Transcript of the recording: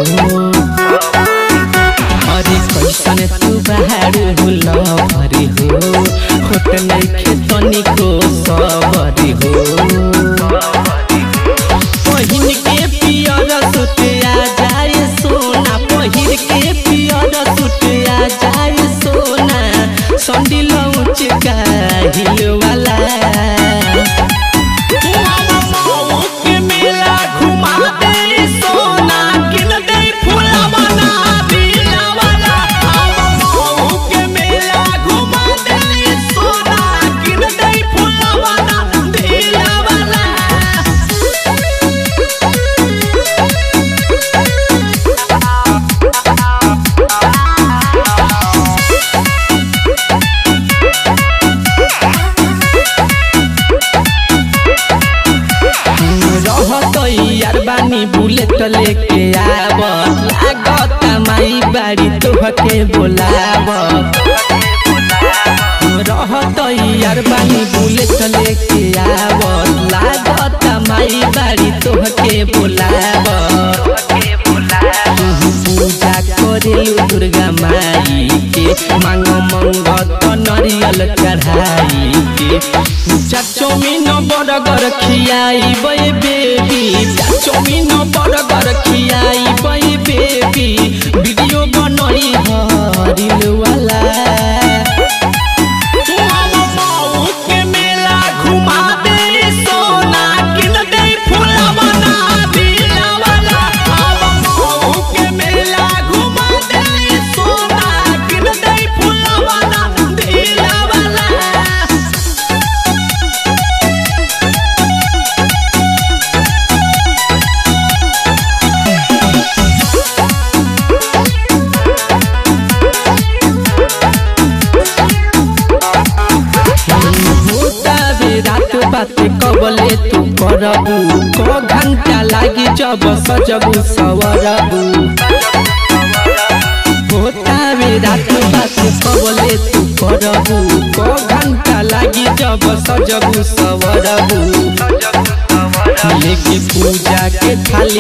अरे कैसन तू बाहर हुल भरी हो होट नइखे तनिको सबरी हो पहिन के पियर सुट आ जाए सोना पहिर के पियर सुट आ जाए सोना संडिल उच का हिल वाला के मेला घुमा दे सोना किन दे फुलवना दिलवना मऊ के मेला घुमा दे सोना किन दे फुलवना दिलवना रहत यार बानी बुलेट लेके आवत लागत माई बाड़ी तोहके बोलावत रहत यार बानी बुलेट लेके आवत लागत माई बाड़ी तोहके बोलावत पूजा करेलु दुर्गा माई के मांग मंगत नरियल चढ़ाई के चाचोमिन बरगर खियाई बे बेबी चाचोमिन बरगर खियाई बे बेबी वीडियो बनई हरिल वाला मऊ के मेला घुमा दे सोना किन दे फुलवना दिलवना मऊ के मेला घुमा दे सोना किन दे फुलवना दिलवना होता बे रात बात कबले तू करबू क घंटा लागी जब सजबू सवरबू होता बे रात बात कबले तू करबू क घंटा लागी जब सजबू सवरबू लेके पूजा के थाली